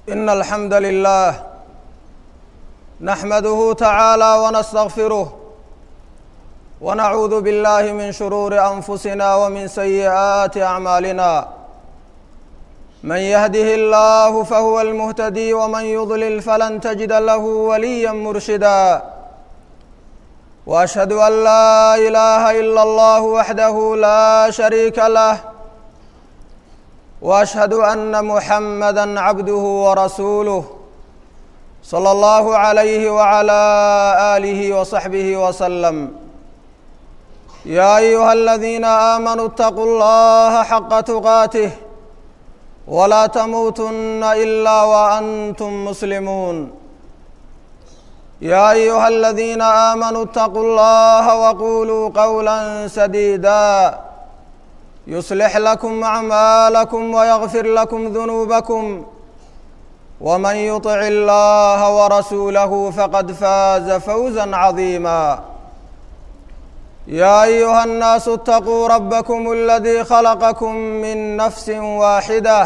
إن الحمد لله نحمده تعالى ونستغفره ونعوذ بالله من شرور أنفسنا ومن سيئات أعمالنا من يهده الله فهو المهتدي ومن يضلل فلن تجد له وليا مرشدا وأشهد أن لا إله إلا الله وحده لا شريك له واشهد ان محمدا عبده ورسوله صلى الله عليه وعلى اله وصحبه وسلم يا ايها الذين امنوا اتقوا الله حق تقاته ولا تموتن الا وانتم مسلمون يا ايها الذين امنوا اتقوا الله وقولوا قولا سديدا يصلح لكم أعمالكم ويغفر لكم ذنوبكم ومن يطع الله ورسوله فقد فاز فوزا عظيما يا أيها الناس اتقوا ربكم الذي خلقكم من نفس واحدة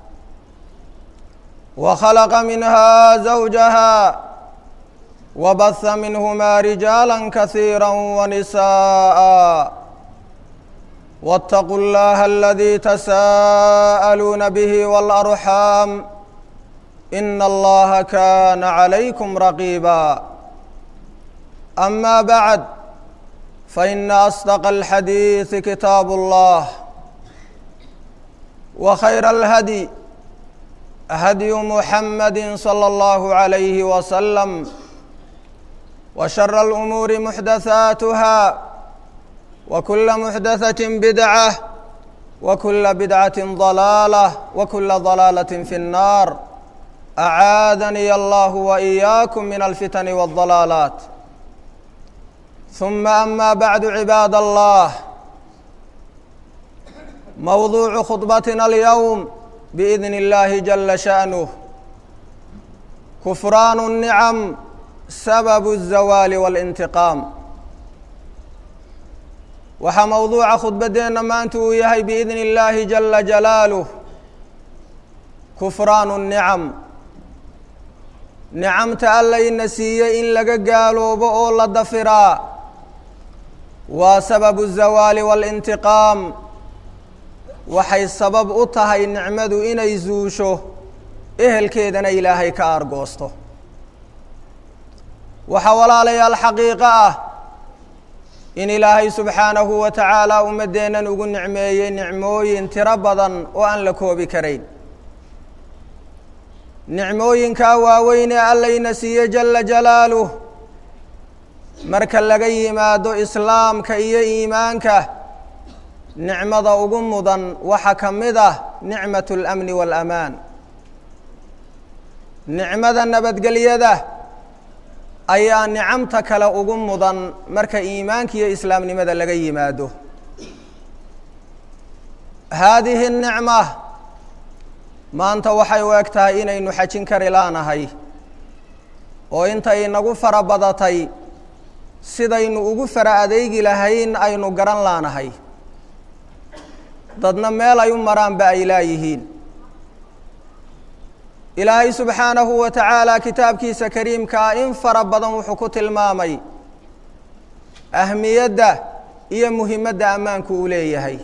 وخلق منها زوجها وبث منهما رجالا كثيرا ونساءً واتقوا الله الذي تساءلون به والأرحام إن الله كان عليكم رقيبا أما بعد فإن أصدق الحديث كتاب الله وخير الهدي هدي محمد صلى الله عليه وسلم وشر الأمور محدثاتها وكل محدثة بدعة وكل بدعة ضلالة وكل ضلالة في النار أعاذني الله وإياكم من الفتن والضلالات ثم أما بعد عباد الله موضوع خطبتنا اليوم بإذن الله جل شأنه كفران النعم سبب الزوال والانتقام waxaa mowduuca khudbaddeenna maanta uu yahay biidni illaahi jala jalaaluh kufraanu nicam nicamta allayna siiyey in laga gaaloobo oo la dafiraa waa sababu zawaali waalintiqaam waxay sabab u tahay nicmadu inay zuusho ehelkeedana ilaahay ka aargoosto waxaa walaalayaal xaqiiqo ah in ilaahay subxaanahu wa tacaala ummaddeennan ugu nicmeeyey nicmooyin tiro badan oo aan la koobi karayn nicmooyinkaa waaweynee allayna siiye jala jalaaluh marka laga yimaado islaamka iyo iimaanka nicmada ugu mudan waxaa ka mid ah nicmat اlamni waalamaan nicmada nabadgelyada ayaa nicamta kale ugu mudan marka iimaanka iyo islaamnimada laga yimaado haadihi nicma maanta waxay u eg tahay inaynu xajin kari laanahay oo intay nagu fara badatay sidaynu ugu fara adeegi lahayn aynu garan laanahay dadna meel ay u maraanba ay laayihiin ilaahay subxaanahu wa tacaala kitaabkiisa kariimkaa in fara badan wuxuu ku tilmaamay ahmiyadda iyo muhimadda ammaanku uu leeyahay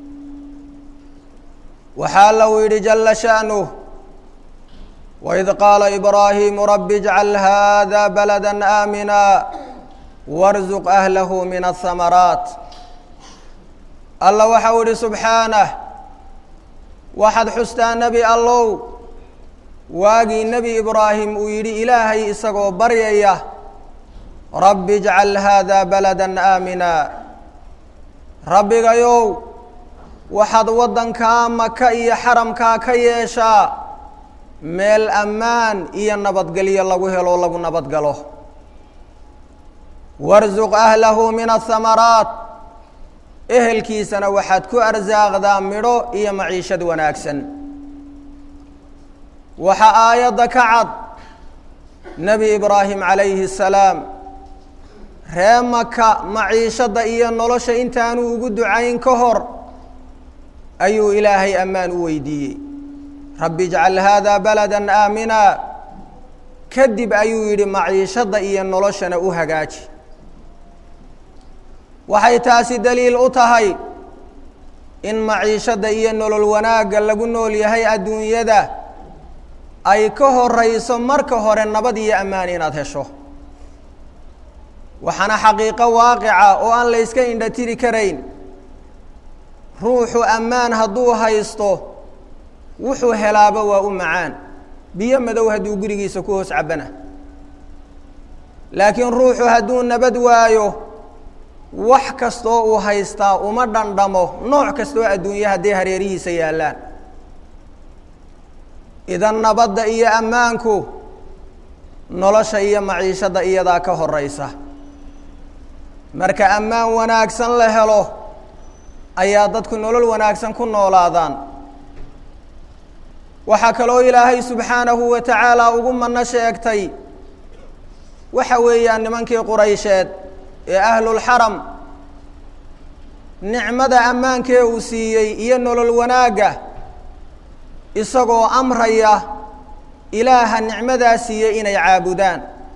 waxaa lau yidhi jala sha'nuh waid qaala ibraahiimu rabbi ijcal hada balada aamina warzuq ahlahu min ahamaraat alla waxau idhi subxaanah waxaad xustaa nebi allow waagii nebi ibraahim uu yidhi ilaahay isagoo baryaya rabbi ijcal haada balada aamina rabbigayow waxaad waddankaa maka iyo xaramkaa ka yeeshaa meel ammaan iyo nabadgelyo lagu helo lagu nabadgalo warsuq ahlahu min ahamaraat ehelkiisana waxaad ku arsaaqdaa midho iyo maciishad wanaagsan waxaa aayadda ka cad nebi ibraahim calayhi الsalaam ree maka maciishadda iyo nolosha intaanu ugu ducayn ka hor ayuu ilaahay ammaan u weydiiyey rabbi ijcal haada balada aamina kadib ayuu yidhi maciishadda iyo noloshana u hagaaji waxay taasi daliil u tahay in maciishadda iyo nolol wanaagga lagu nool yahay adduunyada ay ka horeyso marka hore nabad iyo ammaan inaad hesho waxaana xaqiiqo waaqica oo aan la yska indhatiri karayn ruuxu ammaan hadduu haysto wuxuu helaaba waa u macaan biyo madow hadduu gurigiisa ku hoos cabana laakiin ruuxu hadduu nabad waayo wax kastoo uu haystaa uma dhandhamo nooc kastoo adduunye hadday hareerihiisa yaallaan idan nabadda iyo ammaanku nolosha iyo maciishadda iyadaa ka horeysa marka ammaan wanaagsan la helo ayaa dadku nolol wanaagsan ku noolaadaan waxaa kaloo ilaahay subxaanahu wa tacaala ugu mano sheegtay waxa weeyaan nimankii quraysheed ee ahlulxaram nicmada ammaankee uu siiyey iyo nolol wanaagga isagoo amraya ilaaha nicmadaa siiyey inay caabudaan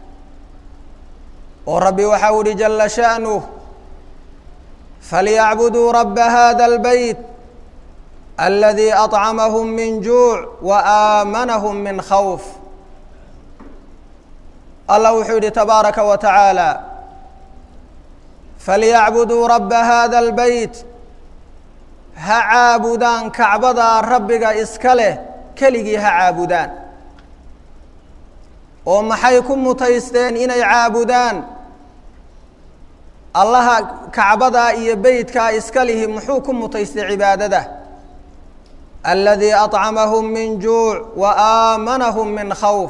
oo rabbi waxa u uhi jala sha'nuh falyacbuduu rabba hada اlbeyt aladii aطcamahum min juuc wa aamanahum min khawf allah wuxuu yihi tabaaraka wa tacaala falyacbuduu rabba hada اlbeyt ha caabudaan kacbadaa rabbiga iska leh keligii ha caabudaan oo maxay ku mutaysteen inay caabudaan allaha kacbadaa iyo beytkaa iska lihi muxuu ku mutaystay cibaadada aladii aطcamahum min juuc wa aamanahum min khawf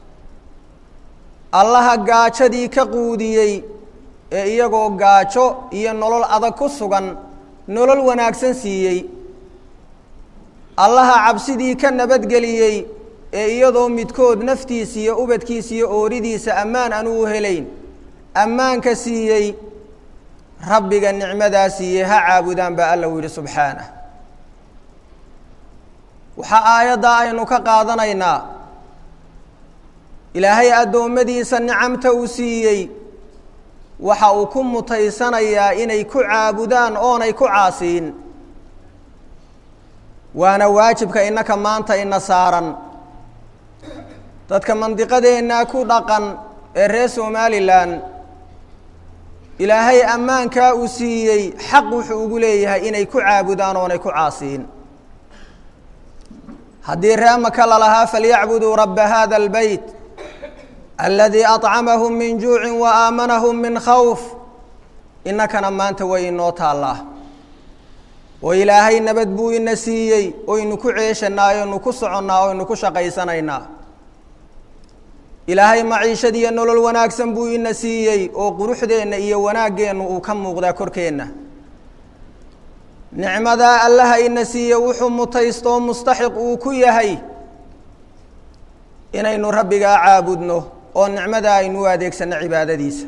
allaha gaajadii ka quudiyey ee iyagoo gaajo iyo nolol adag ku sugan nolol wanaagsan siiyey allaha cabsidii ka nabadgeliyey ee iyadoo midkood naftiisa iyo ubadkiisa iyo ooridiisa ammaan aan u helayn ammaanka siiyey rabbiga nicmadaa siiyey ha caabudaan baa alla u yidhi subxaanah waxaa aayaddaa aynu ka qaadanaynaa ilaahay addoommadiisa nicamta uu siiyey waxa uu ku mutaysanayaa inay ku caabudaan oonay ku caasiin waana waajibka innaka maanta ina saaran dadka mandiqadeennaa ku dhaqan ee reer somalilan ilaahay ammaankaa uu siiyey xaq wuxuu ugu leeyahay inay ku caabudaan oonay ku caasiin haddii ree maka lalahaa falyacbuduu rabba hada اlbeyt aladii aطcamahum min juucin wa aamanahum min khawf innakana maanta way inoo taallaa oo ilaahay nabad buu ina siiyey oynu ku ceeshanaa oynu ku soconnaa oynu ku shaqaysanaynaa ilaahay maciishad iyo nolol wanaagsan buu ina siiyey oo quruxdeenna iyo wanaaggeennu uu ka muuqdaa korkeenna nicmadaa allaha ina siiye wuxuu mutaystoo mustaxiq uu ku yahay inaynu rabbigaa caabudno oo nicmadaa aynu u adeegsanno cibaadadiisa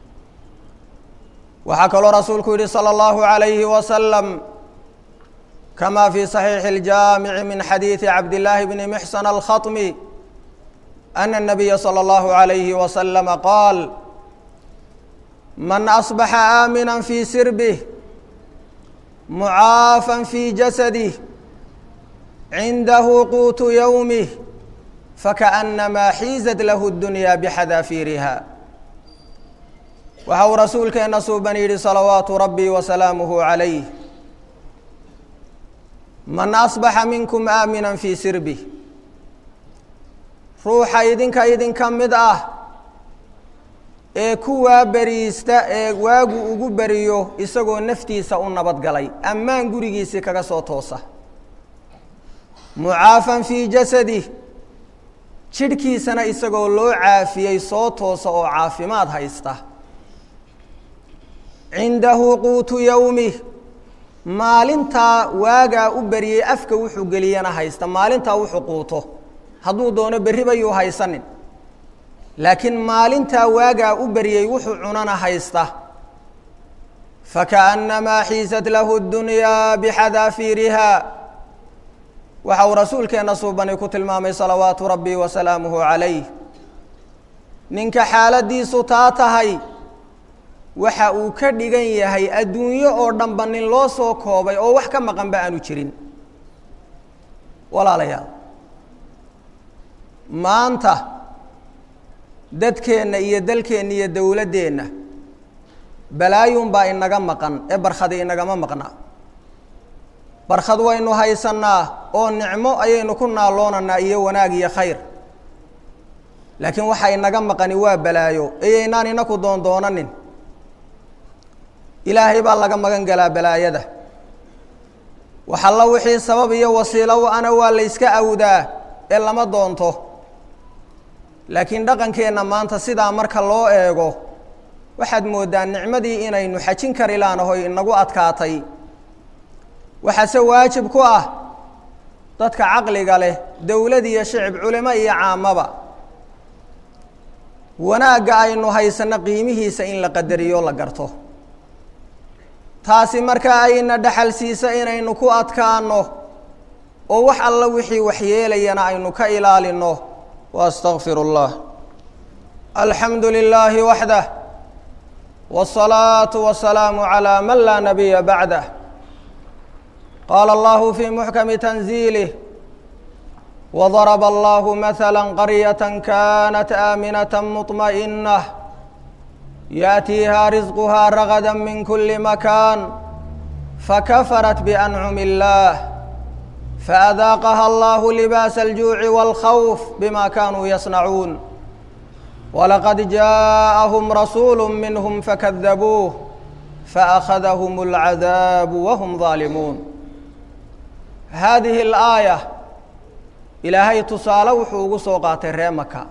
waxaa kaloo rasuulku yihi salى اllahu عalayhi wasalam kama fi صaxiixi اljaamici min xadiidi cabdillaahi bni mxsan alkhaطmi ana الnabiya salى اllahu عalayhi wasalama qaal man asbaxa aamina fi sirbih mucaafan fi jasadih cindahu quutu yowmih fakaأnamaa xiizat lahu اdunya bxadaafiiriha waxa uu rasuulkeenna suuban yidhi salawaatu rabbi wasalaamuhu calayh man asbaxa minkum aamina fii sirbih ruuxa idinka idinka mid ah ee ku waaberiista ee waagu ugu beriyo isagoo naftiisa u nabadgalay ammaan gurigiisii kaga soo toosa mucaafan fii jasadih jidhkiisana isagoo loo caafiyey soo toosa oo caafimaad haysta cindahu quutu yowmih maalintaa waagaa u beriyey afka wuxuu geliyana haysta maalintaa wuxuu quuto hadduu doono berri bayuu haysanin laakiin maalintaa waagaa u beriyey wuxuu cunana haysta fakaأnnamaa xiisat lahu اdunyaa bixadaafiiriha waxa uu rasuulkeenna suubani ku tilmaamay salawaatu rabbi wa salaamuhu calayh ninka xaaladiisu taa tahay waxa uu ka dhigan yahay adduunyo oo dhanba nin loo soo koobay oo wax ka maqanba aanu jirin walaalayaal maanta dadkeenna iyo dalkeenna iyo dowladdeenna balaayuunbaa inaga maqan ee barkhadi inagama maqna barkhad waynu haysannaa oo nicmo ayaynu ku naaloonanaa iyo wanaag iyo khayr laakiin waxa inaga maqani waa balaayo eyaynaan inaku doondoonanin ilaahay baa laga magan galaa balaayada waxalla wixii sabab iyo wasiilo ana waa la yska awdaa ee lama doonto laakiin dhaqankeenna maanta sidaa marka loo eego waxaad mooddaa nicmadii inaynu xajin kari laanahoy inagu adkaatay waxaase waajib ku ah dadka caqliga leh dowlad iyo shicib culimo iyo caamaba wanaagga aynu haysanno qiimihiisa in la qadariyo la garto taasi markaa ayna dhaxal siisa inaynu ku adkaano oo wax alla wixii waxyeelayana aynu ka ilaalino wa astaqfiru اllah alxamdu lilaahi waxdah wالsalaaةu wasalaamu عalى man laa nabiya bacdah qaala allahu fii muxkami tanziilih وضرب الله مثلا قرية كانت آمنة مطمئنة يأتيها رزقها رغدا من كل مكان فكفرت بأنعم الله فأذاقها الله لباس الجوع والخوف بما كانوا يصنعون ولقد جاءهم رسول منهم فكذبوه فأخذهم العذاب وهم ظالمون هذه الآية ilaahay tusaale wuxuu ugu soo qaatay ree maka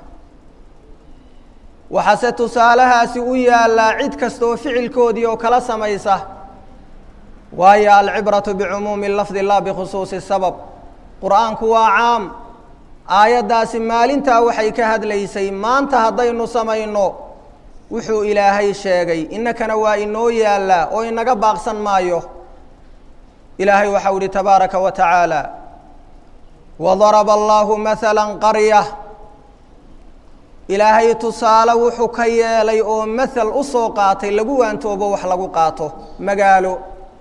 waxaase tusaalahaasi u yaallaa cid kasta oo ficilkoodii oo kala samaysa waayo alcibratu bicumuumi lafdi laa bikhusuusi sabab qur-aanku waa caam aayaddaasi maalintaa waxay ka hadlaysay maanta haddaynu samayno wuxuu ilaahay sheegay innakana waa inoo yaallaa oo inaga baaqsan maayo ilaahay waxau ihi tabaaraka wa tacaala wadaraba allaahu maala qarya ilaahay tusaale wuxuu ka yeelay oo mathal u soo qaatay lagu waantoobo wax lagu qaato magaalo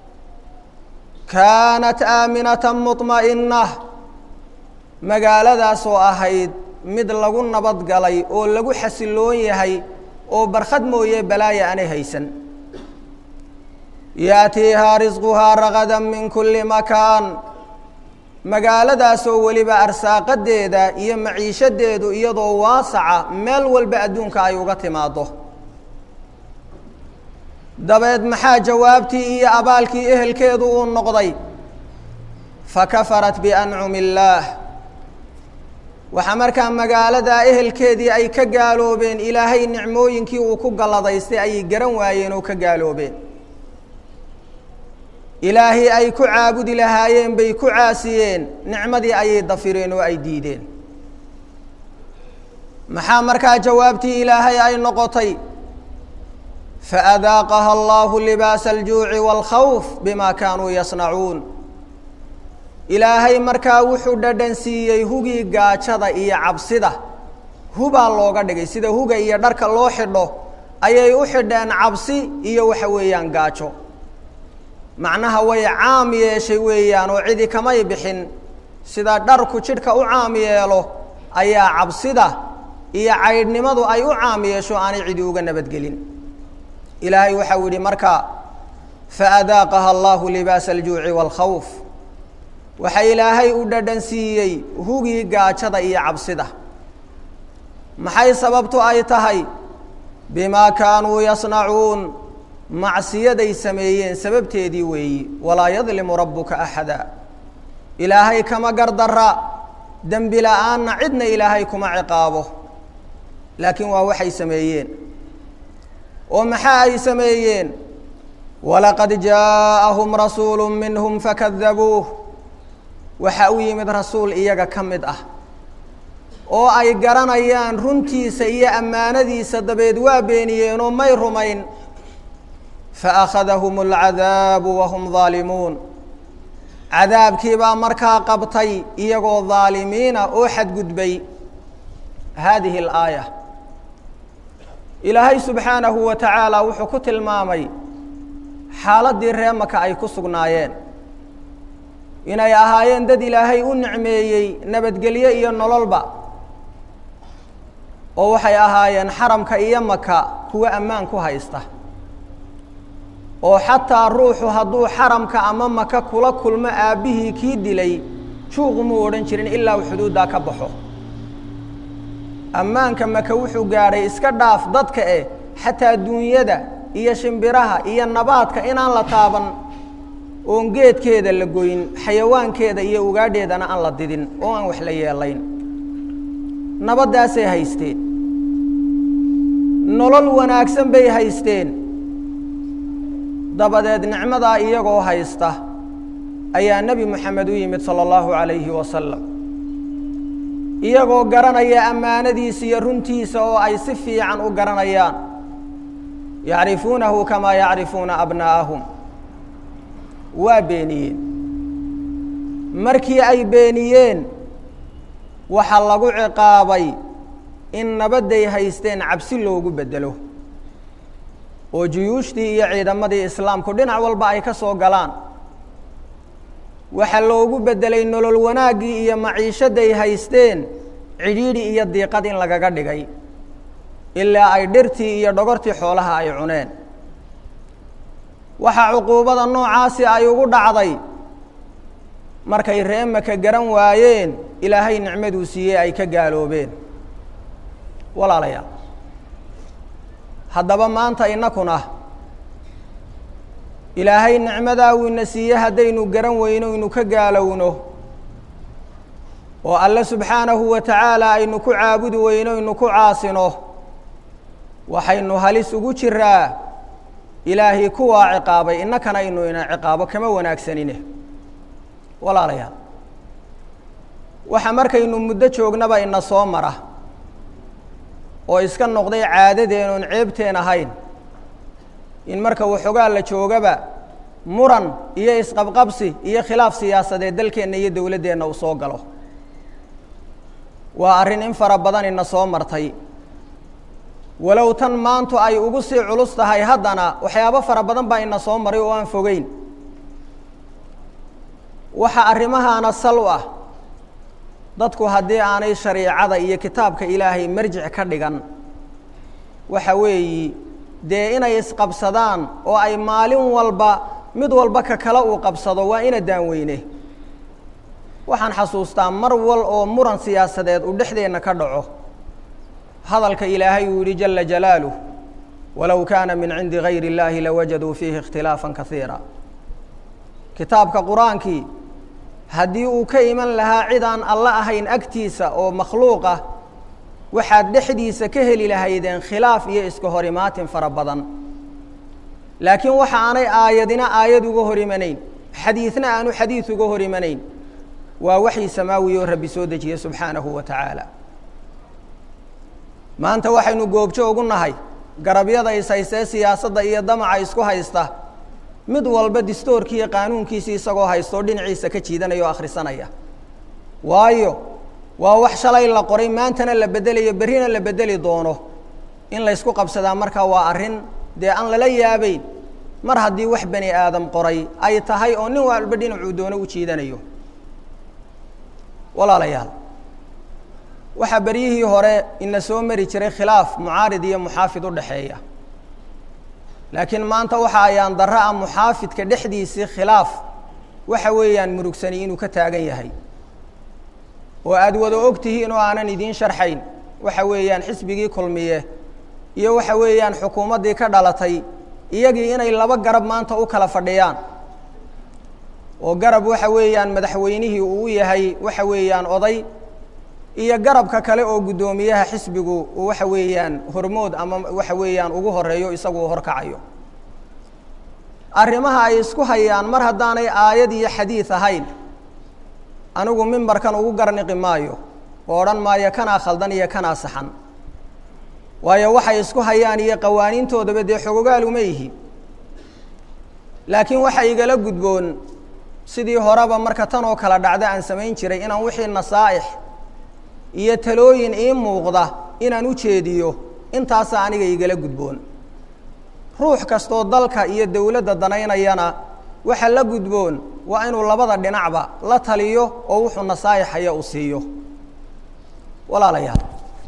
kaanat aaminata muطma'ina magaaladaasoo ahayd mid lagu nabad galay oo lagu xasiloon yahay oo barkhad mooye balaaya aanay haysan yaatiihaa risquhaa ragada min kuli makaan magaaladaasoo weliba arsaaqadeeda iyo maciishadeedu iyadoo waasaca meel walba adduunka ay uga timaado dabeed maxaa jawaabtii iyo abaalkii ehelkeedu uu noqday fakafarat biancumi illaah waxaa markaa magaaladaa ehelkeedii ay ka gaaloobeen ilaahay nicmooyinkii uu ku galladaystay ayay garan waayeen oo ka gaaloobeen ilaahay ay ku caabudi lahaayeen bay ku caasiyeen nicmadii ayay dafireen oo ay diideen maxaa markaa jawaabtii ilaahay ay noqotay faadaaqaha allahu libaasa aljuuci wاlkhawf bima kaanuu yasnacuun ilaahay markaa wuxuu dhadhan siiyey hugii gaajada iyo cabsida hubaa looga dhigay sida huga iyo dharka loo xidho ayay u xidheen cabsi iyo waxa weeyaan gaajo macnaha way caam yeeshay weeyaan oo cidi kamay bixin sida dharku jidhka u caam yeelo ayaa cabsida iyo caydhnimadu ay u caam yeesho aanay cidi uga nabadgelin ilaahay waxau yihi marka faadaaqaha allahu libaasa aljuuci wاlkhawf waxa ilaahay u dhadhan siiyey hugii gaajada iyo cabsida maxay sababtu ay tahay bimaa kaanuu yasnacuun macsiyaday sameeyeen sababteedii weeyi walaa yadlimu rabbuka axada ilaahay kama gardara dembi la-aanna cidna ilaahay kuma ciqaabo laakiin waa waxay sameeyeen oo maxaa ay sameeyeen walaqad jaaءahum rasuulu minhum fakadabuuh waxa u yimid rasuul iyaga ka mid ah oo ay garanayaan runtiisa iyo ammaanadiisa dabeed waa beeniyeenoo may rumayn faأkhadahum اlcadaabu wahum ظaalimuun cadaabkiibaa markaa qabtay iyagoo daalimiina oo xadgudbay haadihi alaaya ilaahay subxaanahu wa tacaala wuxuu ku tilmaamay xaaladdii ree maka ay ku sugnaayeen inay ahaayeen dad ilaahay u nicmeeyey nabadgelyo iyo nololba oo waxay ahaayeen xaramka iyo maka kuwo ammaan ku haysta oo xataa ruuxu hadduu xaramka ama maka kula kulmo aabbihii kii dilay juuq muu odhan jirin ilaa uu xuduuddaa ka baxo ammaanka maka wuxuu gaadhay iska dhaaf dadka eh xataa duunyada iyo shimbiraha iyo nabaadka inaan la taaban oon geedkeeda la goyn xayawaankeeda iyo ugaadheedana aan la didin oo aan wax la yeelayn nabaddaasay haysteen nolol wanaagsan bay haysteen dabadeed nicmadaa iyagoo haysta ayaa nebi moxamed u yimid sala allahu calayhi wasalam iyagoo garanaya ammaanadiisa iyo runtiisa oo ay si fiican u garanayaan yacrifuunahu kamaa yacrifuuna abnaa'ahum waa beeniyeen markii ay beeniyeen waxaa lagu ciqaabay in nabadday haysteen cabsi loogu beddelo oo juyuushtii iyo ciidamadii islaamku dhinac walba ay ka soo galaan waxaa loogu beddelay nolol wanaaggii iyo maciishadday haysteen cidhiidhi iyo diiqad in lagaga dhigay ilaa ay dhirtii iyo dhogortii xoolaha ay cuneen waxaa cuquubada noocaasi ay ugu dhacday markay ree maka garan waayeen ilaahay nicmaduu siiyey ay ka gaaloobeen walaalayaal haddaba maanta innakuna ilaahay nicmadaa uu ina siiye haddaynu garan weyno inu ka gaalowno oo alle subxaanahu wa tacaala aynu ku caabudi weyno inu ku caasino waxaynu halis ugu jiraa ilaahay kuwaa ciqaabay innakana inu ina ciqaabo kama wanaagsanine walaalayaal waxa markaynu muddo joognaba ina soo mara oo iska noqday caadadeen oon ceebteen ahayn in marka waxoogaa la joogaba muran iyo isqabqabsi iyo khilaaf siyaasadeed dalkeenna iyo dowladdeenna uu soo galo waa arrin in fara badan ina soo martay walow tan maantu ay ugu sii culus tahay haddana waxyaabo fara badan baa ina soo maray oo aan fogeyn waxa arrimahaana sal u ah dadku haddii aanay shariicada iyo kitaabka ilaahay marjic ka dhigan waxa weeyi dee inay isqabsadaan oo ay maalin walba mid walba ka kale uu qabsado waa ina daanweyne waxaan xasuustaa mar wal oo muran siyaasadeed uu dhexdeenna ka dhaco hadalka ilaahay uu yihi jala jalaaluh walow kaana min cindi gayri اllaahi lawajaduu fiihi ikhtilaafa kaiira kitaabka qur-aankii haddii uu ka iman lahaa cid aan alla ahayn agtiisa oo makhluuq ah waxaad dhexdiisa ka heli lahaydeen khilaaf iyo iska hor imaatin fara badan laakiin waxa aanay aayadina aayad uga hor imanayn xadiidna aanu xadiid uga hor imanayn waa waxii samaawi oo rabbi soo dejiye subxaanahu wa tacaala maanta waxaynu goobjo ugu nahay garabyada is haystee siyaasadda iyo damaca isku haysta mid walba distoorkii iyo qaanuunkiisii isagoo haystoo dhinaciisa ka jiidanaya oo akhrisanaya waayo waa wax shalay la qoray maantana la bedelayo berrina la bedeli doono in laysku qabsadaa markaa waa arrin dee aan lala yaabeyn mar haddii wax bani aadam qoray ay tahay oo nin walba dhinacuu doono u jiidanayo walaalayaal waxaa beryihii hore ina soo mari jiray khilaaf mucaarid iyo muxaafid u dhexeeya laakiin maanta waxa ayaan darra a muxaafidka dhexdiisii khilaaf waxa weeyaan murugsani inuu ka taagan yahay oo aada wada og tihiin oo aanan idiin sharxayn waxa weeyaan xisbigii kulmiye iyo waxa weeyaan xukuumaddii ka dhalatay iyagii inay laba garab maanta u kala fadhiyaan oo garab waxa weeyaan madaxweynihii uu u yahay waxa weeyaan oday iyo garabka kale oo guddoomiyaha xisbigu uu waxa weeyaan hormood ama waxa weeyaan ugu horeeyo isagu uu horkacayo arrimaha ay isku hayaan mar haddaanay aayad iyo xadiid ahayn anigu mimbarkan ugu garniqi maayo oo odhan maayo kanaa khaldan iyo kanaa saxan waayo waxay isku hayaan iyo qawaaniintoodaba dee xogogaal uma yihi laakiin waxa igala gudboon sidii horeba marka tan oo kala dhacda aan samayn jiray inaan wixii nasaa'ix iyo talooyin ii muuqda inaan u jeediyo intaasaa aniga igala gudboon ruux kastoo dalka iyo dowladda danaynayana waxa la gudboon waa inuu labada dhinacba la taliyo oo wuxuu nasaa'ixaya uu siiyo walaalayaal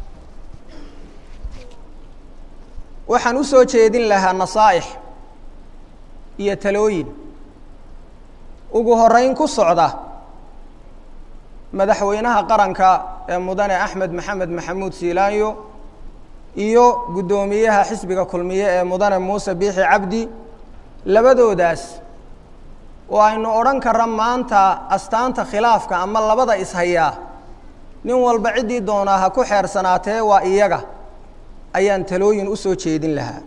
waxaan u soo jeedin lahaa nasaa'ix iyo talooyin ugu horeyn ku socda madaxweynaha qaranka ee mudane axmed maxamed maxamuud siilaanyo iyo guddoomiyaha xisbiga kulmiye ee mudane muuse biixi cabdi labadoodaas oo aynu odhan karra maanta astaanta khilaafka ama labada ishayaa nin walba ciddii doonaa ha ku xeersanaatee waa iyaga ayaan talooyin u soo jeedin lahaa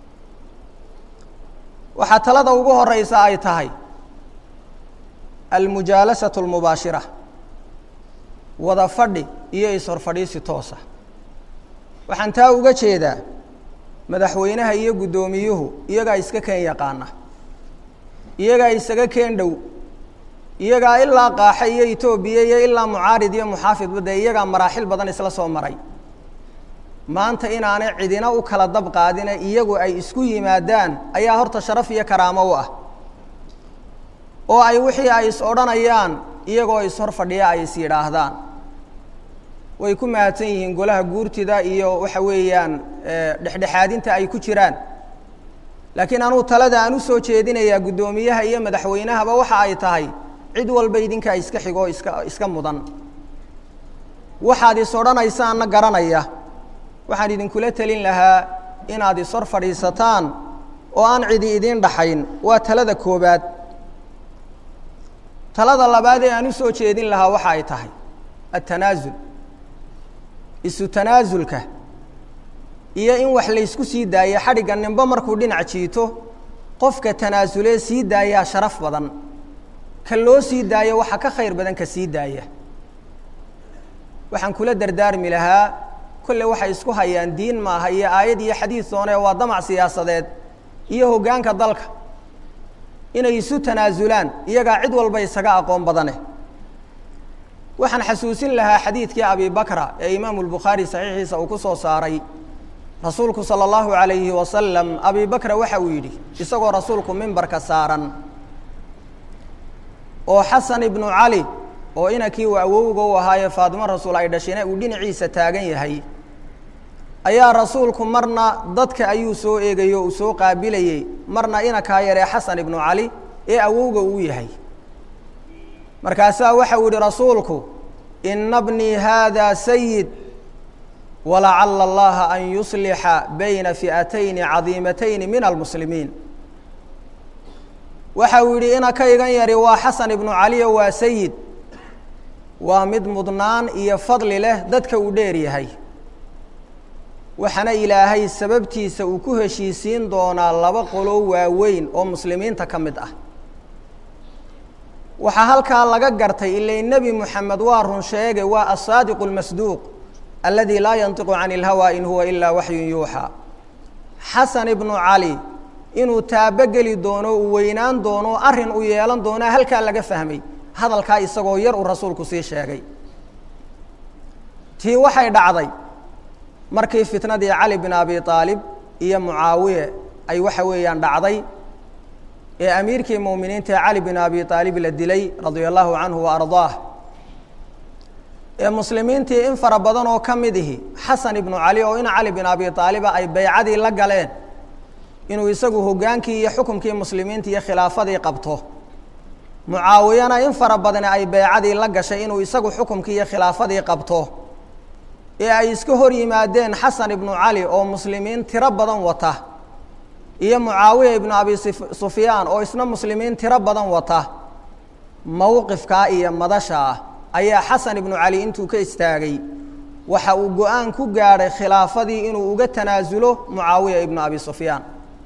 waxaa talada ugu horeysa ay tahay almujaalasatu almubaashira wada fadhi iyo is-horfadhiisi toosa waxaan taa uga jeedaa madaxweynaha iyo guddoomiyuhu iyagaa iska keen yaqaana iyagaa isaga keen dhow iyagaa ilaa qaaxa iyo etoobiya iyo ilaa mucaarid iyo muxaafidba dee iyagaa maraaxil badan isla soo maray maanta inaanay cidina u kala dab qaadine iyagu ay isku yimaadaan ayaa horta sharaf iyo karaamo u ah oo ay wixii ay is odhanayaan iyagoo is-hor fadhiya ay is yidhaahdaan way ku mahadsan yihiin golaha guurtida iyo waxa weeyaan dhexdhexaadinta ay ku jiraan laakiin anuu talada aan usoo jeedinayaa guddoomiyaha iyo madaxweynahaba waxa ay tahay cid walba idinkaa iska xigoo iska iska mudan waxaad is odhanaysaanna garanaya waxaan idinkula telin lahaa inaad is hor fadhiisataan oo aan cidi idiin dhaxayn waa talada koobaad talada labaad ee aan usoo jeedin lahaa waxa ay tahay attanaasul isu tanaasulka iyo in wax laysku sii daayo xadhigga ninbo markuu dhinac jiito qofka tanaasulee sii daayaa sharaf badan ka loo sii daayo waxa ka khayr badan ka sii daaya waxaan kula dardaarmi lahaa kolle waxay isku hayaan diin maaha iyo aayad iyo xadiid doone waa damac siyaasadeed iyo hoggaanka dalka inay isu tanaasulaan iyagaa cid walba isaga aqoon badane waxaan xasuusin lahaa xadiidkii abi bakra ee imaamu lbukhaari saxiixiisa uu ku soo saaray rasuulku sala allahu calayhi wasalam abi bakra waxa uu yidhi isagoo rasuulku mimbarka saaran oo xasan ibnu cali oo inankii uu awowga u ahaaye faatimo rasuul ay dhashina uu dhinaciisa taagan yahay ayaa rasuulku marna dadka ayuu soo eegayo uu soo qaabilayey marna inankaa yaree xasan ibnu cali ee awowga uu yahay markaasaa waxau yihi rasuulku ina bnii haada sayid walacala allaha an yuslixa bayna fi'atayni cadiimatayni min almuslimiin waxa uu yidhi inankaygan yari waa xasan ibnu caliyo waa sayid waa mid mudnaan iyo fadli leh dadka uu dheer yahay waxaana ilaahay sababtiisa uu ku heshiisiin doonaa laba qolo waaweyn oo muslimiinta ka mid ah waxaa halkaa laga gartay ilay nebi moxamed waa run sheege waa asaadiqu اlmasduuq aladi laa yantiqu can اlhawa in huwa ilaa waxyun yuuxaa xasan ibnu cali inuu taabogeli doono uu weynaan doono arrin u yeelan doonaa halkaa laga fahmay hadalkaa isagoo yar uu rasuulku sii sheegay tii waxay dhacday markii fitnadii cali bin abi aalib iyo mucaawiye ay waxa weeyaan dhacday ee amiirkii muuminiinta ee cali bin abi aalib la dilay radia allahu canhu wa ardaah ee muslimiintii in fara badan oo ka mid ihi xasan ibnu cali oo ina cali bin abi aaliba ay baycadii la galeen inuu isagu hoggaankii iyo xukumkii muslimiinta iyo khilaafadii qabto mucaawiyana in fara badani ay baycadii la gashay inuu isagu xukumkii iyo khilaafadii qabto ee ay iska hor yimaadeen xasan ibnu cali oo muslimiin tiro badan wata iyo mucaawiya ibnu abi sufyaan oo isna muslimiin tiro badan wata mowqifkaa iyo madasha ah ayaa xasan ibnu cali intuu ka istaagay waxa uu go-aan ku gaadhay khilaafadii inuu uga tanaasulo mucaawiya ibnu abi sufyaan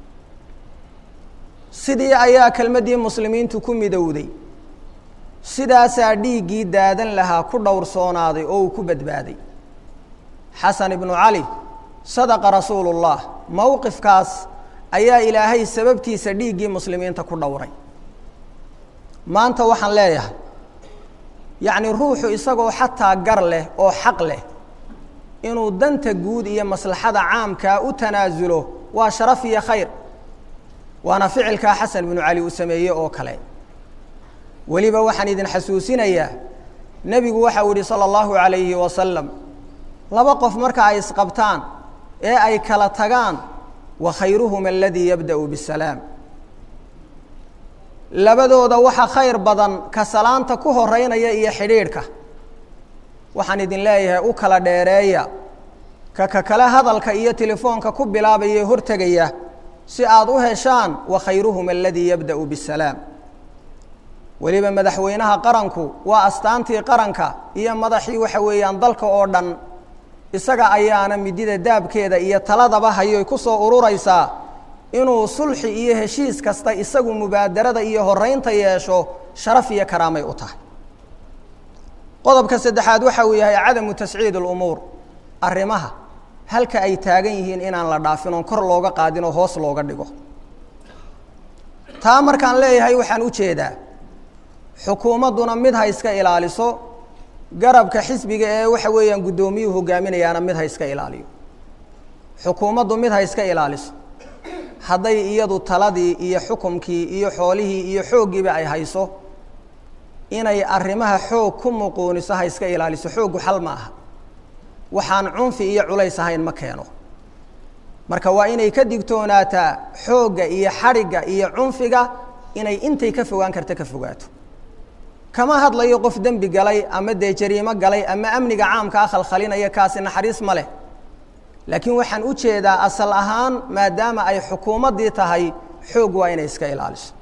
sidii ayaa kelmaddii muslimiintu ku midowday sidaasaa dhiiggii daadan lahaa ku dhowrsoonaaday oo uu ku badbaaday xasan ibnu cali sadaqa rasuulu llah mowqifkaas ayaa ilaahay sababtiisa dhiiggii muslimiinta ku dhowray maanta waxaan leeyahay yacni ruuxu isagoo xataa gar leh oo xaq leh inuu danta guud iyo maslaxada caamkaa u tanaasulo waa sharaf iyo khayr waana ficilkaa xasan binu cali uu sameeyey oo kale weliba waxaan idin xasuusinayaa nebigu waxau yihi salى اllahu عalayhi wasalam laba qof marka ay isqabtaan ee ay kala tagaan wa khayruhuma aladii yabda'u bisalaam labadooda waxa khayr badan ka salaanta ku horeynaya iyo xidhiidhka waxaan idin leeyahay u kala dheereeya ka ka kale hadalka iyo telefoonka ku bilaabaya hortegaya si aad u heshaan wa khayruhuma aladii yabda'u bisalaam weliba madaxweynaha qaranku waa astaantii qaranka iyo madaxii waxa weeyaan dalka oo dhan isaga ayaana midida daabkeeda iyo taladaba hayoy ku soo ururaysaa inuu sulxi iyo heshiis kasta isagu mubaadarada iyo horeynta yeesho sharaf iyo karaamay u tahay qodobka saddexaad waxa uu yahay cadamu tasciid اlumuur arrimaha halka ay taagan yihiin inaan la dhaafin oon kor looga qaadin oo hoos looga dhigo taa markaan leeyahay waxaan u jeedaa xukuumadduna mid ha iska ilaaliso garabka xisbiga ee waxa weeyaan guddoomiyuhu hogaaminayaana mid ha iska ilaaliyo xukuumaddu mid ha iska ilaaliso hadday iyadu taladii iyo xukumkii iyo xoolihii iyo xooggiiba ay hayso inay arrimaha xoog ku muquuniso ha iska ilaaliso xooggu xal ma aha waxaan cunfi iyo culays ahayn ma keeno marka waa inay ka digtoonaataa xoogga iyo xadhigga iyo cunfiga inay intay ka fogaan karta ka fogaato kama hadlayo qof dembi galay ama dee jariimo galay ama amniga caamka ah khalkhalinaya kaasi naxariis ma leh laakiin waxaan u jeedaa asal ahaan maadaama ay xukuumaddii tahay xoog waa inay iska ilaaliso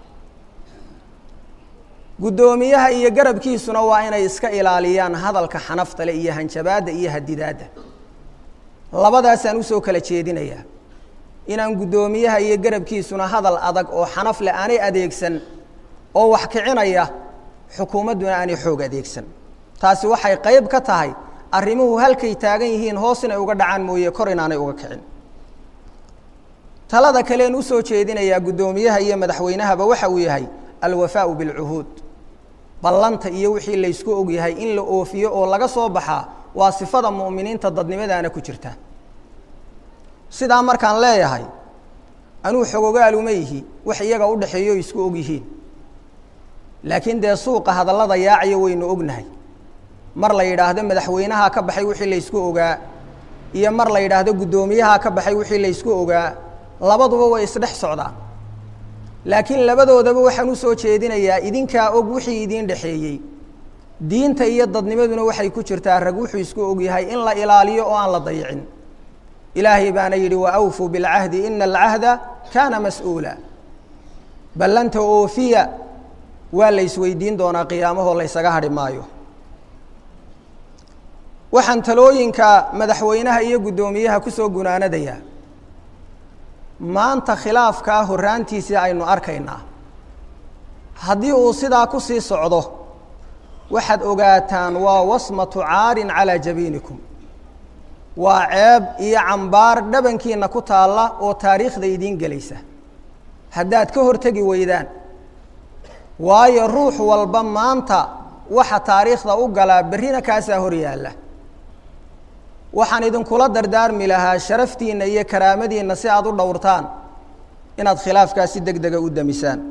guddoomiyaha iyo garabkiisuna waa inay iska ilaaliyaan hadalka xanaftale iyo hanjabaadda iyo hadidaadda labadaasaan usoo kala jeedinayaa inaan guddoomiyaha iyo garabkiisuna hadal adag oo xanaf leh aanay adeegsan oo wax kicinaya xukuumadduna aanay xoog adeegsan taasi waxay qayb ka tahay arrimuhu halkay taagan yihiin hoos inay uga dhacaan mooye kor inaanay uga kicin talada kaleen usoo jeedinayaa guddoomiyaha iyo madaxweynahaba waxa uu yahay alwafaau bilcuhuud ballanta iyo wixii laysku og yahay in la oofiyo oo laga soo baxaa waa sifada mu'miniinta dadnimadaana ku jirta sidaa markaan leeyahay anuu xogogaaluma yihi wax iyaga u dhexeeyo isku og yihiin laakiin dee suuqa hadallada yaacayo waynu ognahay mar la yidhaahdo madaxweynahaa ka baxay wixii laysku ogaa iyo mar la yidhaahdo guddoomiyahaa ka baxay wixii laysku ogaa labaduba way isdhex socdaan laakiin labadoodaba waxaan usoo jeedinayaa idinkaa og wixii idiin dhexeeyey diinta iyo dadnimaduna waxay ku jirtaa rag wuxuu isku og yahay in la ilaaliyo oo aan la dayicin ilaahay baana yidhi waawfuu bilcahdi ina alcahda kaana mas-uula ballanta oofiya waa la isweydiin doonaa qiyaamahoo laysaga hadhi maayo waxaan talooyinka madaxweynaha iyo guddoomiyaha kusoo gunaanadayaa maanta khilaafkaa horraantiisii aynu arkaynaa haddii uu sidaa ku sii socdo waxaad ogaataan waa wasmatu caarin calaa jabiinikum waa ceeb iyo cambaar dhabankiina ku taalla oo taariikhda idiin gelaysa haddaad ka hortegi weydaan waayo ruux walba maanta waxa taariikhda u galaa berrina kaasaa hor yaalla waxaan idinkula dardaarmi lahaa sharaftiinna iyo karaamadiinna si aada u dhowrtaan inaad khilaafkaas si deg dega u damisaan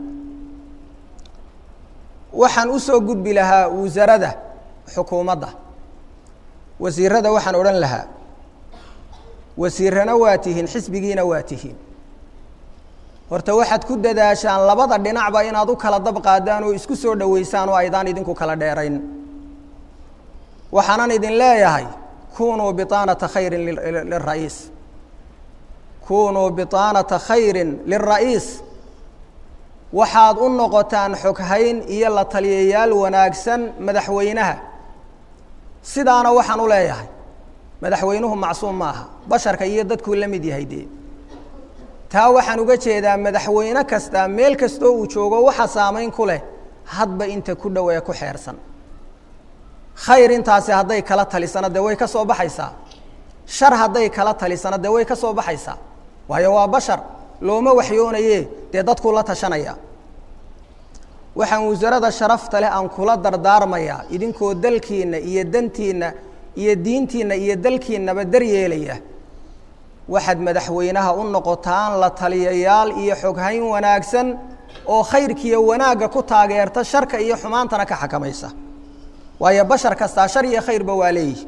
waxaan usoo gudbi lahaa wasarada xukuumadda wasiirada waxaan odhan lahaa wasiirana waa tihiin xisbigiina waa tihiin horta waxaad ku dadaashaan labada dhinacba inaad u kala dab qaadaan oo isku soo dhoweysaan oo aydaan idinku kala dheerayn waxaanan idin leeyahay kunuu biطaanata khayrin lira'iis kunuu biطaanata khayrin lilra'iis waxaad u noqotaan xoghayn iyo la taliyayaal wanaagsan madaxweynaha sidaana waxaan u leeyahay madaxweynuhu macsuum ma aha basharka iyo dadkuu la mid yahay dee taa waxaan uga jeedaa madaxweyne kasta meel kastoo uu joogo waxa saamayn ku leh hadba inta ku dhow ee ku xeersan khayr intaasi hadday kala talisana dee way ka soo baxaysaa shar hadday kala talisana dee way ka soo baxaysaa waayo waa bashar looma waxyoonaye dee dadkuu la tashanaya waxaan wasarada sharafta leh aan kula dardaarmayaa idinkoo dalkiinna iyo dantiinna iyo diintiinna iyo dalkiinnaba daryeelaya waxaad madaxweynaha u noqotaan la taliyayaal iyo xoghayn wanaagsan oo khayrkiiyo wanaagga ku taageerta sharka iyo xumaantana ka xakamaysa waayo bashar kastaa shar iyo khayrba waa leeyihi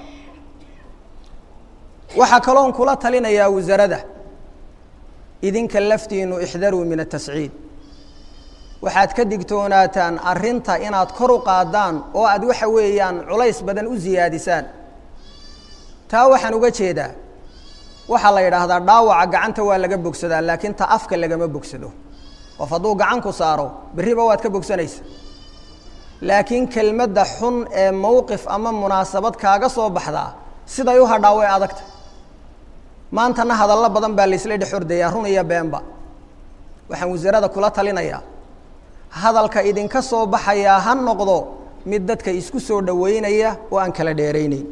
waxaa kaloon kula talinayaa wasarada idinka laftiinu ixdaruu min atasciid waxaad ka digtoonaataan arrinta inaad kor u qaadaan oo aad waxa weeyaan culays badan u siyaadisaan taa waxaan uga jeedaa waxaa la yidhaahdaa dhaawaca gacanta waa laga bogsadaa laakiin ta afka lagama bogsado qof hadduu gacan ku saaro berriba waad ka bogsanaysa laakiin kelmadda xun ee mowqif ama munaasabad kaaga soo baxdaa siday u hadhaa way adagta maantana hadallo badan baa laysla dhex ordayaa run iyo beenba waxaan wasarada kula talinayaa hadalka idinka soo baxayaa ha noqdo mid dadka isku soo dhoweynaya oo aan kala dheerayneyn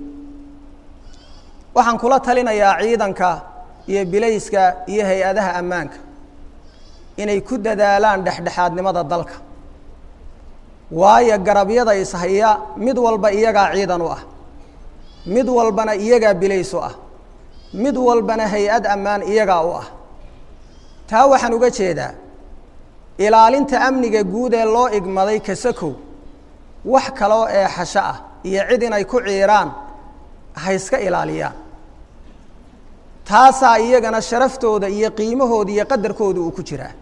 waxaan kula talinayaa ciidanka iyo bilayska iyo hay-adaha ammaanka inay ku dadaalaan dhexdhexaadnimada dalka waayo garabyada ishaya mid walba iyagaa ciidan u ah mid walbana iyagaa bilays u ah mid walbana hay-ad ammaan iyagaa u ah taa waxaan uga jeedaa ilaalinta amniga guud ee loo igmaday kasakow wax kaloo ee xasho ah iyo cid inay ku ciiraan ha iska ilaaliyaan taasaa iyagana sharaftooda iyo qiimahooda iyo qadarkooda uu ku jiraa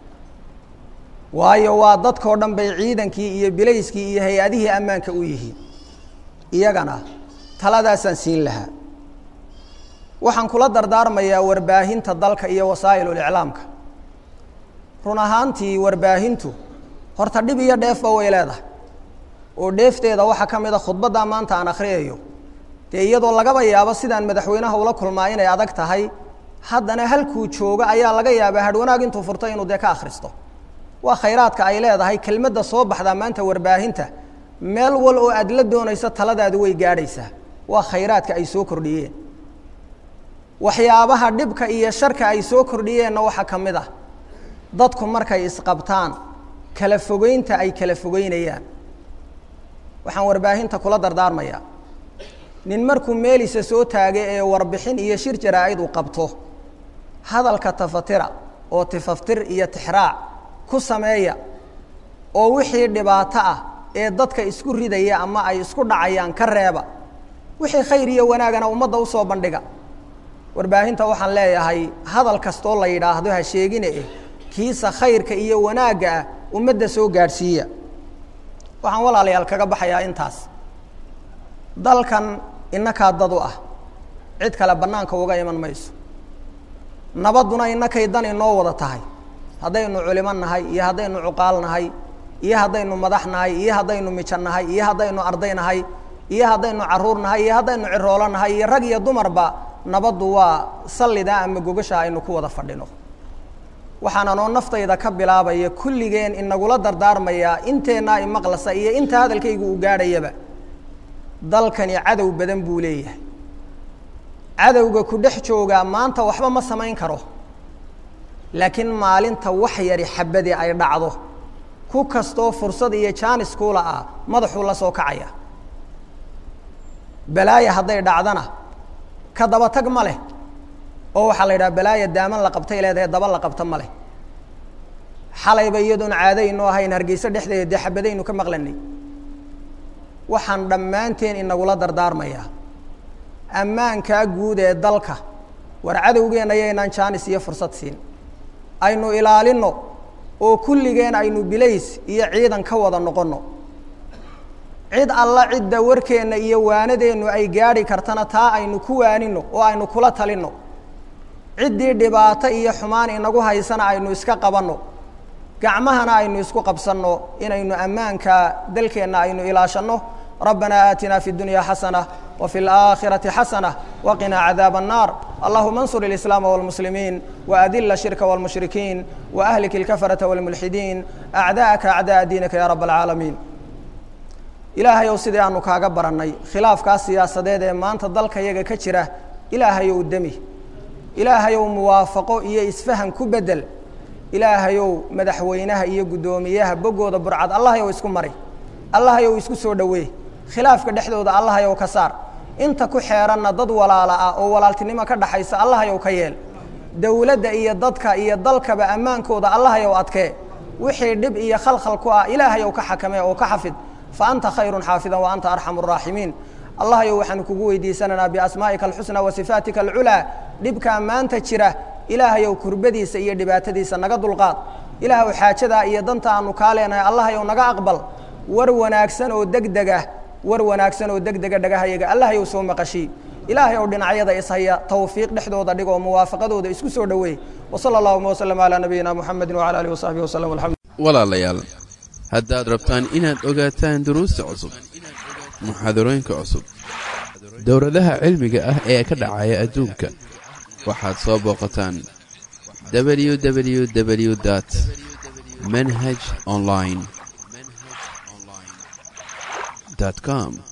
waayo waa dadkao dhan bay ciidankii iyo bilayskii iyo hay-adihii ammaanka u yihiin iyagana taladaasaan siin lahaa waxaan kula dardaarmayaa warbaahinta dalka iyo wasaa'iluliclaamka run ahaantii warbaahintu horta dhib iyo dheefba way leedahay oo dheefteeda waxaa ka mid a khudbaddaa maanta aan akhriyayo dee iyadoo lagaba yaabo sidaan madaxweynaha ula kulmaa inay adag tahay haddana halkuu joogo ayaa laga yaabaa hadhwanaag intuu furto inuu dee ka akhristo waa khayraadka ay leedahay kelmadda soo baxdaa maanta warbaahinta meel wal oo aad la doonayso taladaadu way gaadhaysaa waa khayraadka ay soo kordhiyeen waxyaabaha dhibka iyo sharka ay soo kordhiyeenna waxaa ka mid ah dadku markay isqabtaan kala fogeynta ay kala fogeynayaan waxaan warbaahinta kula dardaarmayaa nin markuu meelisa soo taagay ee warbixin iyo shir jaraa-id uu qabto hadalka tafatira oo tifaftir iyo tixraac ku sameeya oo wixii dhibaato ah ee dadka isku ridaya ama ay isku dhacayaan ka reeba wixii khayr iyo wanaagana ummadda usoo bandhiga warbaahinta waxaan leeyahay hadal kastoo la yidhaahdo ha sheegine eh kiisa khayrka iyo wanaagga ah ummadda soo gaadhsiiya waxaan walaalayaal kaga baxayaa intaas dalkan inakaa dad u ah cid kale bannaanka uga iman mayso nabadduna inakay dan inoo wada tahay haddaynu culimo nahay iyo haddaynu cuqaal nahay iyo haddaynu madax nahay iyo haddaynu mijo nahay iyo haddaynu arday nahay iyo haddaynu caruur nahay iyo haddaynu ciroolo nahay iyo rag iyo dumarba nabaddu waa sallida ama gogasha aynu ku wada fadhino waxaana noo naftayda ka bilaabaya kulligeen inagula dardaarmayaa inteennaa imaqlasa iyo inta hadalkaygu uu gaadhayaba dalkani cadow badan buu leeyahay cadowga ku dhex joogaa maanta waxba ma samayn karo laakiin maalinta wax yari xabadii ay dhacdo ku kastoo fursad iyo jaanis kuula ah madaxuu la soo kacaya balaaya hadday dhacdana ka daba tag ma leh oo waxaa la yidhaha balaaya daaman la qabtay leedahay daba la qabta ma leh xalayba iyadoon caadaynu ahayn hargeyso dhexdeeda dee xabadaynu ka maqlanay waxaan dhammaanteen inagula dardaarmayaa ammaankaa guud ee dalka war cadowgeenna yaynaan jaanis iyo fursad siin aynu ilaalinno oo kulligeen aynu bilays iyo ciidan ka wada noqonno cid alla cidda warkeenna iyo waanadeennu ay gaadhi kartana taa aynu ku waaninno oo aynu kula talinno ciddii dhibaato iyo xumaan inagu haysana aynu iska qabanno gacmahana aynu isku qabsanno inaynu ammaanka dalkeenna aynu ilaashanno ربنا آتنا في الدنيا حسنة وفي الآخرة حسنة وقنا عذاب النار اللهم انصر الإسلام والمسلمين وأذل الشرك والمشركين وأهلك الكفرة والملحدين أعداءك أعداء دينك يا رب العالمين ilaahay ow sidii aanu kaaga barannay khilaafkaas siyaasadeed ee maanta dalka yaga ka jira ilaahay ow demi ilaahay ow muwaafaqo iyo isfahan ku bedel ilaahayow madaxweynaha iyo guddoomiyaha boggooda burcad allahayow isku mari allahayow isku soo dhoweey khilaafka dhexdooda allahayow ka saar inta ku xeeranna dad walaala ah oo walaaltinimo ka dhaxaysa allahayow ka yeel dowladda iyo dadka iyo dalkaba ammaankooda allahayow adkee wixii dhib iyo khalkhal ku ah ilaahayow ka xakamee oo ka xafid fa anta khayrun xaafidan wa anta arxamu araaximiin allahayow waxaanu kugu weydiisanaynaa biasmaa'ika alxusnaa wa sifaatika alculaa dhibkaa maanta jira ilaahayow kurbadiisa iyo dhibaatadiisa naga dulqaad ilaahow xaajadaa iyo danta aanu kaa leenahay allahayow naga aqbal war wanaagsan oo degdeg ah war wanaagsan oo degdega dhagahayaga allahayow soo maqashii ilaahayow dhinacyada ishaya tawfiiq dhexdooda dhigoo muwaafaqadooda isku soo dhoweey wasala allahuma waslm calaa nabiyina muxamedi wcala alihi wasaxbihi waslm alxamdu walaalayaal haddaad rabtaan inaad ogaataan duruusta cusub muxaadarooyinka cusub dowladaha cilmiga ah ee ka dhacaya adduunka waxaad soo booqataan www dt manhaj online com